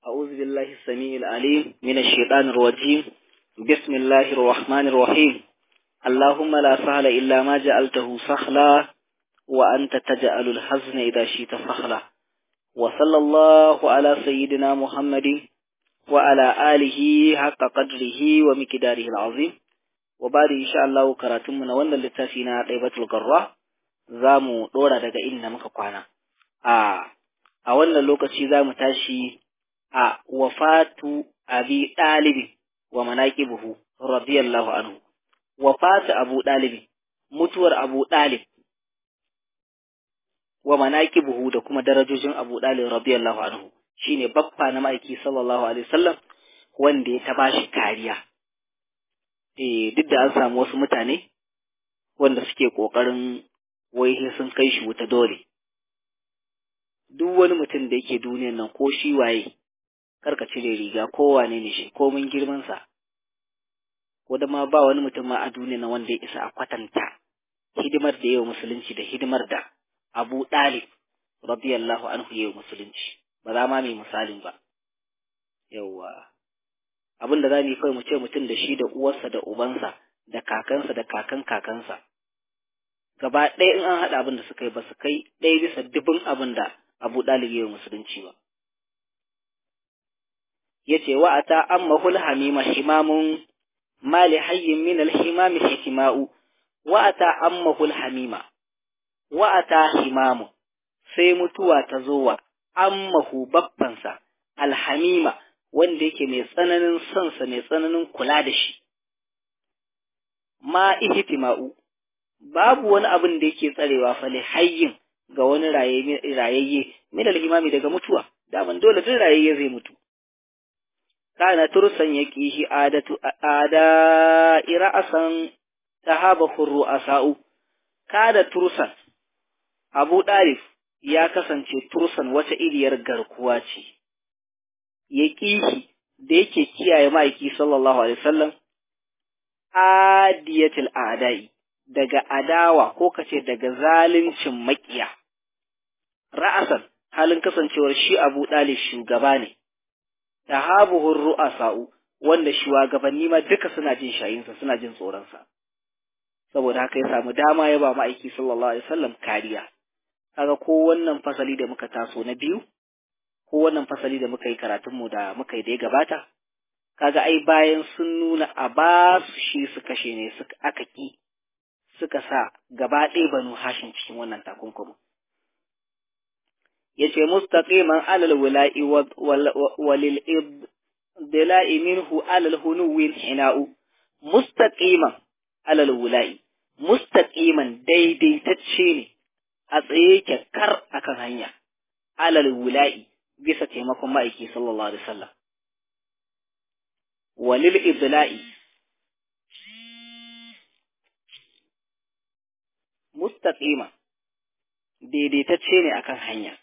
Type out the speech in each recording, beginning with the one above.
أعوذ بالله السميع العليم من الشيطان الرجيم بسم الله الرحمن الرحيم اللهم لا سهل إلا ما جعلته سهلا وأنت تجعل الحزن إذا شئت سهلا وصلى الله على سيدنا محمد وعلى آله حق قدره ومقداره العظيم وبعد إن شاء الله كراتمنا ولا لتافينا طيبة القراء زامو دورا daga inda muka kwana a a wannan lokaci zamu tashi a wafatu abi ɗalibi wa manaqibuhu radiyallahu anhu wafatu abu ɗalibi mutuwar abu ɗalib wa manaqibuhu da kuma darajojin abu ɗalib radiyallahu anhu shine baffa na ma'aiki sallallahu alaihi wasallam wanda ya ta bashi kariya eh duk da an samu wasu mutane wanda suke kokarin wai sun kai shi wuta dole duk wani mutum da yake duniyan nan ko shi waye karka cire riga ko wane ne shi ko mun girman sa ko da ma ba wani mutum ma a duniya na wanda ya isa a kwatanta hidimar da yawa musulunci da hidimar da Abu Dalib radiyallahu anhu yawa musulunci ba za ma mai misalin ba yawa abin da za mu yi kawai mu ce mutum da shi da uwarsa da ubansa da kakansa da kakan kakansa gaba ɗaya in an haɗa abin da suka yi ba su kai ɗaya bisa dubin abin da Abu Dalib yawa musulunci ba yace wa ata ammahul hamima himamun mali hayyin min al-himami hikma'u wa ata ammahul hamima wa ata himamu sai mutuwa ta zo wa ammahu baffansa alhamima wanda yake mai tsananin sonsa mai tsananin kula da shi ma ihtima'u babu wani abin da yake tsarewa fa hayyin ga wani rayayye min al-himami daga mutuwa daman dole duk rayayye zai mutu kana tursan yaqihi adatu ada ira'asan tahabahu ru'asa'u kada tursan Abu Dalif ya kasance tursan wata iriyar garkuwa ce yaqihi da yake kiyaye ma'aiki sallallahu alaihi wasallam adiyatul a'da'i daga adawa ko kace daga zaluncin makiya ra'asan halin kasancewar shi Abu Dalif shugaba ne tahabuhur ru'asa'u wanda shugabanni ma duka suna jin shayinsa suna jin tsoronsa saboda haka ya samu dama ya ba ma'aiki sallallahu alaihi wasallam kariya kaga ko wannan fasali da muka taso na biyu ko wannan fasali da muka yi karatun mu da muka yi da ya gabata kaga ai bayan sun nuna a ba su shi su kashe ne suka aka ki suka sa gaba ɗaya banu hashin cikin wannan takunkumin yace mustaqiman alal wala'i walil ibdila'i minhu alal hunuwin hina'u mustaqiman alal wala'i mustaqiman daidaitacce ne a tsaye kar akan hanya alal wala'i bisa taimakon ma'aiki sallallahu alaihi wasallam walil ibdila'i mustaqiman daidaitacce ne akan hanya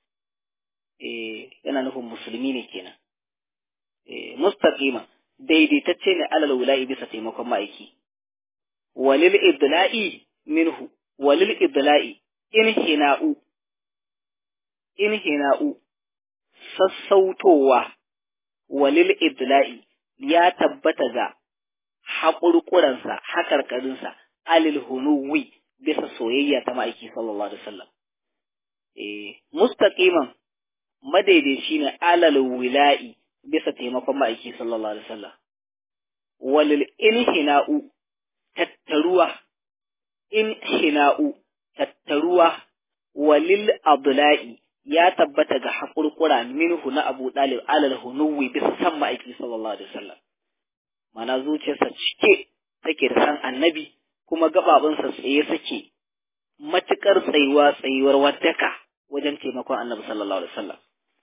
yana nufin musulmi ne kenan mustaqima daidaitacce ne alal wula'i bisa taimakon ma'aiki walil idla'i minhu walil idla'i in hina'u in hina'u sassautowa walil idla'i ya tabbata ga haƙurƙuransa haƙarƙarinsa alil hunuwi bisa soyayya ta ma'aiki sallallahu alaihi wasallam eh mustaqiman madaidaici ne alal wila'i bisa taimakon ma'aiki sallallahu alaihi wasallam walil inhina'u tattaruwa inhina'u tattaruwa walil abdullahi ya tabbata ga haƙurƙura minhu na abu ɗalib alal hunuwi bisa san ma'aiki sallallahu alaihi wasallam mana zuciyarsa cike take da san annabi kuma gaɓaɓinsa tsaye suke matuƙar tsayuwa tsayuwar wadaka wajen taimakon annabi sallallahu alaihi wasallam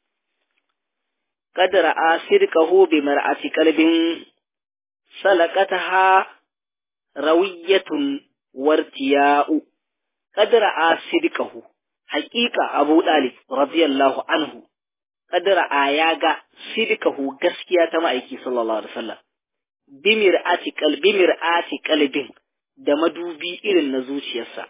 قد رأى صدقه بمرأة قلب سلقتها روية وارتياء قد رأى صدقه حقيقة أبو طالب رضي الله عنه قد رأى ياغا صدقه غسكيا تمايكي صلى الله عليه وسلم بمرأة قلب بمرأة قلب da madubi irin na zuciyarsa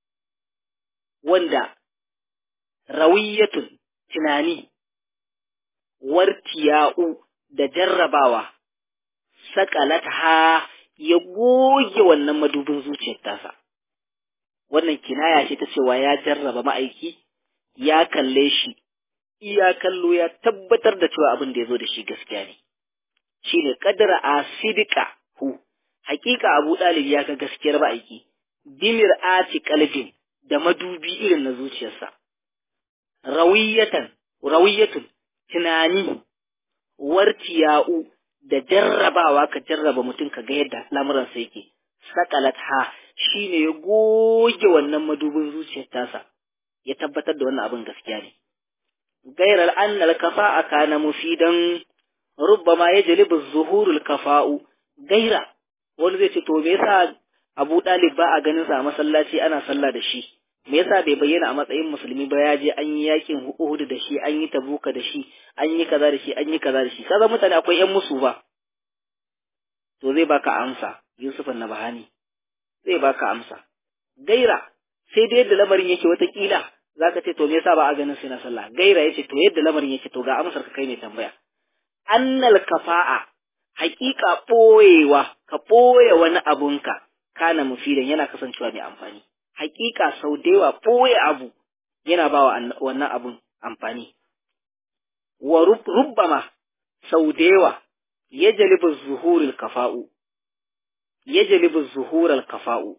wanda rawiyatun tunani wartiya'u da jarrabawa saƙalata ya goge wannan madubin zuciyar tasa wannan kinaya ce ta cewa ya jarraba ma'aiki ya kalle shi iya kallo ya tabbatar da cewa abin da ya zo da shi gaskiya ne shine kadara a sidika hu hakika abu ɗalib ya ga gaskiyar ma'aiki bimir ati kalbin da madubi irin na zuciyarsa rawiyatan rawiyatun tunani wartiya'u da jarrabawa ka jarraba mutum ka ga yadda lamuransa yake sakalat ha shine ya goge wannan madubin zuciyar tasa ya tabbatar da wannan abin gaskiya ne gairar annal kafa'a kana mufidan rubbama yajlibu zuhurul kafa'u gaira wani zai ce to me yasa Abu Dalib ba a ganin sa a masallaci ana sallah da shi me yasa bai bayyana a matsayin musulmi ba ya je an yi yakin Uhud da shi an yi Tabuka da shi an yi kaza da shi an yi kaza da shi kaza mutane akwai yan musu ba to zai baka amsa Yusuf Nabahani zai baka amsa gaira sai da yadda lamarin yake wata kila zaka ce to me yasa ba a ganin sai na sallah gaira yace to yadda lamarin yake to ga amsar ka kai ne tambaya annal kafa'a haƙiƙa ɓoyewa ka ɓoye wani abunka kana mufidan yana kasancewa mai amfani haƙiƙa sau da yawa ɓoye abu yana ba wa wannan abun amfani wa rubbama sau da yawa ya jalibu zuhurul kafa'u ya jalibu zuhurul kafa'u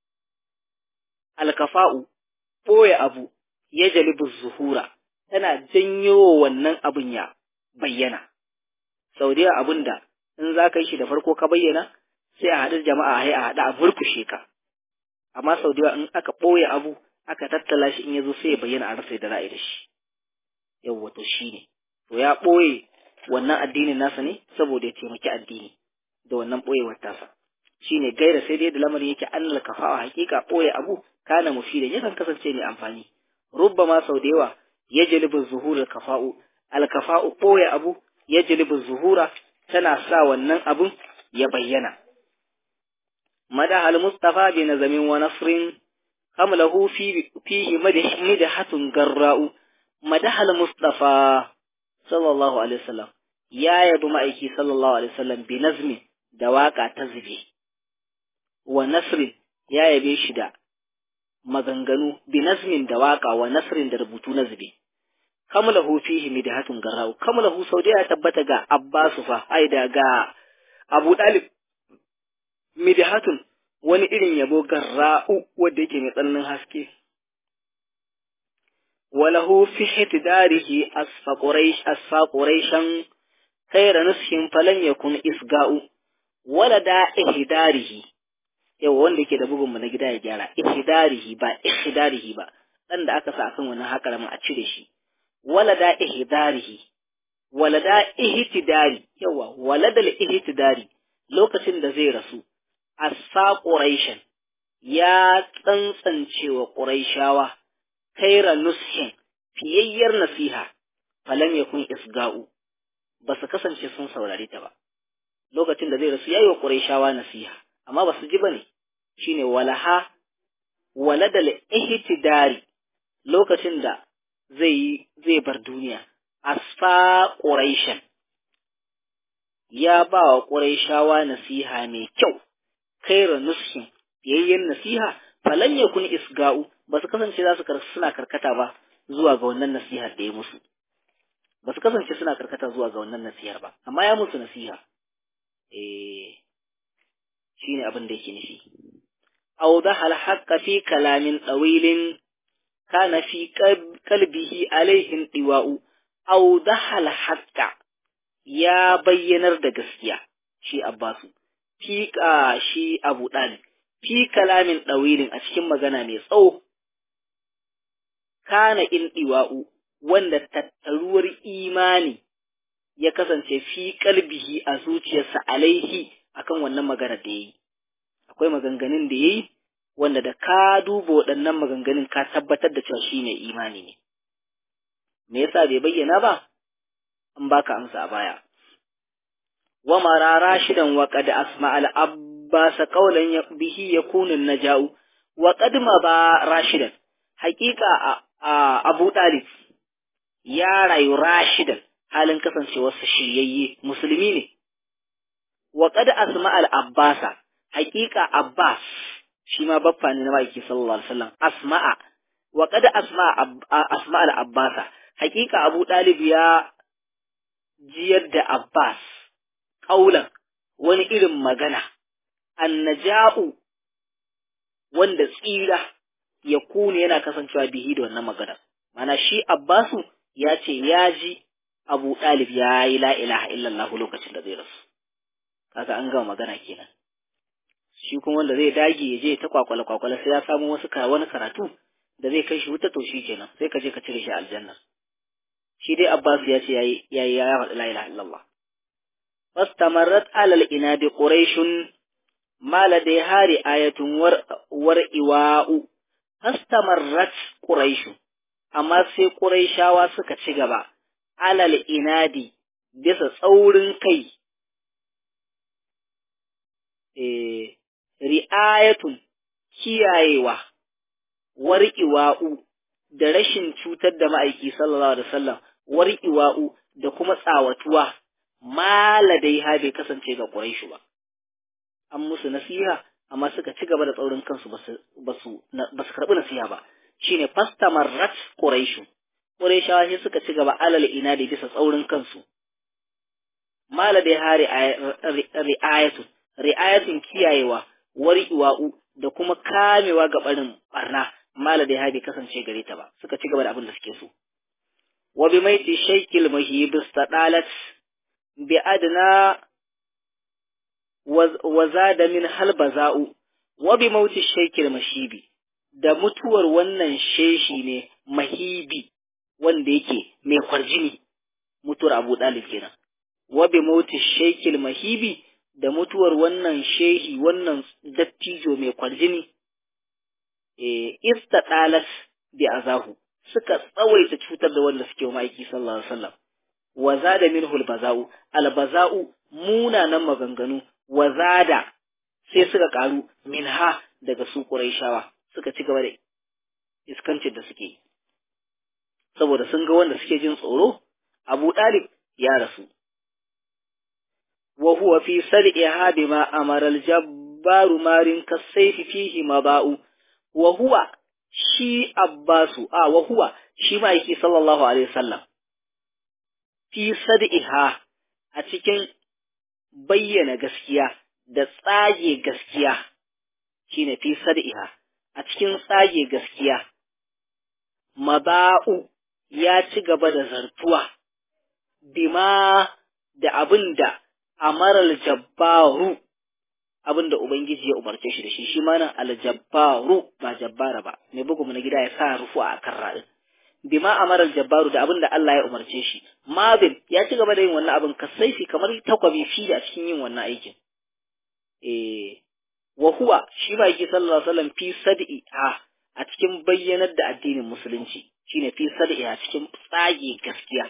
alkafa'u ɓoye abu ya jalibu zuhura tana janyo wannan abun ya bayyana sau da yawa abun da in za ka yi shi da farko ka bayyana sai a haɗu jama'a hai a haɗu a burkushe ka amma sau da yawa in aka ɓoye abu aka tattala shi in ya zo sai ya bayyana a rasa da ra'ayi da shi yawwa to shi ne to ya ɓoye wannan addinin nasa ne saboda ya taimaki addini da wannan ɓoyewar tasa shi ne gaira sai dai da lamarin yake annal kafawa hakika ɓoye abu kana mufidan yakan kasance mai amfani rubbama sau da yawa ya jalibu zuhurul kafa'u alkafa'u ɓoye abu ya jalibu zuhura tana sa wannan abun ya bayyana. Madaha al-Mustafa bi nazamin wa nasrin hamlahu fi fihi madahatun garra'u madaha al-Mustafa sallallahu alaihi wasallam ya yabi ma'aiki sallallahu alaihi wasallam bi nazmi da waka ta zube wa nasrin ya yabe shi da maganganu bi nazmin da waka wa nasrin da rubutu na zube kamlahu fihi midhatun garau kamlahu sau da ya tabbata ga Abbasu fa ai da ga Abu Dalib midhatun wani irin yabo garra'u wanda yake mai tsananin haske walahu fi hitdarihi asfa quraish asfa quraishan khayra nushin falan yakun isga'u wala da ihdarihi yawa wanda yake da bugun mu na gida ya gyara ihdarihi ba ihdarihi ba dan da aka sa akan wannan hakaramin a cire shi walada ihdarihi walada ihtidari yawa waladal ihtidari lokacin da zai rasu asa quraishan ya tsantsance wa quraishawa kaira nushin fiyayyar nasiha falam yakun isga'u ba su kasance sun saurare ta ba lokacin da zai rasu yayi wa quraishawa nasiha amma ba su ji bane shine walaha waladal ihtidari lokacin da zai zai bar duniya asfa quraishan ya ba wa quraishawa nasiha mai kyau kaira nushin yayyen nasiha falan yakun isga'u ba su kasance za su suna karkata ba zuwa ga wannan nasihar da ya musu ba su kasance suna karkata zuwa ga wannan nasihar ba amma ya musu nasiha eh shine abin da yake nufi awdaha al-haqqa fi kalamin tawilin kana fi qalbihi alaihin diwa'u awdaha al-haqqa ya bayyanar da gaskiya shi Abbasu fi shi Abu Dalib fi kalamin ɗawilin a cikin magana mai tsawo, kana in ɗiwa'u wanda tattaruwar imani ya kasance fi kalbihi a zuciyarsa alaihi akan wannan magana da ya yi. Akwai maganganun da ya yi wanda da ka duba waɗannan maganganun ka tabbatar da cewa shi ne imani ne. Me yasa bai bayyana ba? An baka amsa a baya. Wa mara rashidan wa qad asma al abbasa qawlan bihi yakunu naja'u wa qad ma ba rashidan haqiqa a Abu Talib ya rayu rashidan halin kasancewarsa shiryayye musulmi ne wa qad asma al abbasa haqiqa abbas shi ma baffa ne na ma'aiki sallallahu alaihi wasallam asma'a wa qad asma asma al abbasa haqiqa abu dalib ya jiyar da abbas kaulan wani irin magana annaja'u wanda tsira ya kune yana kasancewa bihi da wannan magana mana shi abbasu ya ce ya ji abu ɗalib ya yi la ilaha illallah lokacin da zai rasu kaga an gama magana kenan shi kuma wanda zai dage ya je ta kwakwala kwakwala sai ya samu wasu wani karatu da zai kai shi wuta to shi kenan sai ka je ka cire shi aljanna shi dai abbas ya ce yayi yayi ya faɗi la ilaha illallah fastamarrat alal inadi quraishun ma ladaiha ri'ayatun war war iwa'u fastamarrat quraishun amma sai quraishawa suka ci gaba alal inadi bisa tsaurin kai eh ri'ayatun kiyayewa war'iwa'u da rashin cutar da ma'aiki sallallahu alaihi wasallam war'iwa'u da kuma tsawatuwa maladai ha bai kasance ga Quraishu ba an musu nasiha amma suka ci gaba da tsaurin kansu basu basu basu karbi nasiha ba shine fastamarrat Quraishu Quraishawa sai suka ci gaba alal ina da bisa tsaurin kansu maladai ha ri'ayatu ri'ayatun kiyayewa war'iwa'u da kuma kamewa ga barin barna maladai ha bai kasance gare ta ba suka ci gaba da abin da suke so wa bi maiti shaykil mahib istadalat bi adna wa zada min hal baza'u wa bi mauti shaykil mashibi da mutuwar wannan sheshi ne mahibi wanda yake mai kwarjini mutuwar Abu Dalib kenan wa bi mauti shaykil mahibi da mutuwar wannan shehi wannan dattijo mai kwarjini eh istadalat bi azahu suka tsawaita cutar da wanda suke ma'aiki sallallahu alaihi wasallam wa zada minhu albaza'u albaza'u munanan maganganu wa zada sai suka karu minha daga su quraishawa suka ci gaba da iskancin da suke saboda sun ga wanda suke jin tsoro Abu Dalib ya rasu wa huwa fi sar'iha bima amara al-jabbaru marin kasayfi fihi maba'u wa huwa shi Abbasu a wa huwa shi ma'aiki sallallahu alaihi wasallam fi sad'iha a cikin bayyana gaskiya da tsage gaskiya shine fi sad'iha a cikin tsage gaskiya maba'u ya ci gaba da zartuwa bima da abinda amaral jabbaru abinda ubangiji ya umarce shi da shi shi ma nan aljabbaru ba jabbara ba mai bugu na gida ya sa rufu a kan ra'in bima amaral jabbaru da abinda Allah ya umarce shi mabin ya ci gaba da yin wannan abin kasaifi kamar takwabi fi a cikin yin wannan aikin eh wa huwa shi ba yake sallallahu alaihi wasallam fi sad'i ha a cikin bayyanar da addinin musulunci shine fi sad'i a cikin tsage gaskiya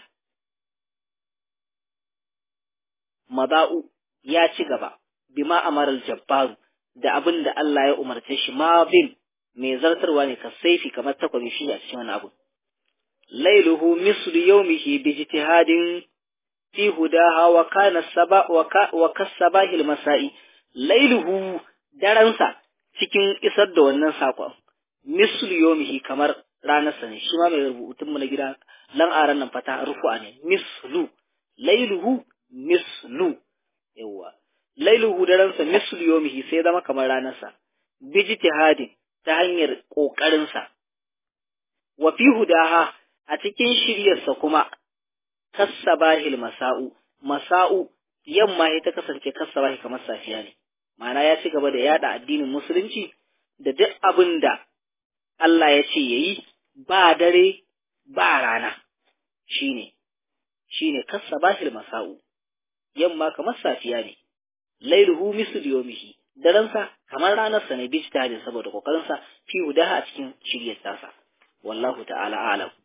mada'u ya ci gaba bima amaral jabbaru da abin da Allah ya umarce shi ma bin mai zartarwa ne ka saifi kamar takwabi shi a cikin wani abu lailuhu mislu yawmihi bi ijtihadin fi hudaha wa kana saba wa kasabahil masai lailuhu daransa cikin isar da wannan sakon mislu yawmihi kamar ranarsa ne shi ma mai rubutun mu na gida lan aran nan fata rufu'a ne mislu lailuhu mislu yawa lailuhu daransa mislu yomihi sai zama kamar ranarsa bijtihadin ta hanyar ƙoƙarinsa wa fi hudaha a cikin shiryarsa kuma kassabahil masa'u masa'u yamma ya ta kasance kassabahi kamar safiya ne ma'ana ya ci gaba da yada addinin musulunci da duk abin da Allah ya ce yayi ba dare ba rana shine shine kassabahil masa'u yamma kamar safiya ne lailuhu mislu yawmihi daransa kamar ranarsa ne bi ijtihadin saboda kokarinsa fi hudaha a cikin shiryar tasa wallahu ta'ala a'lam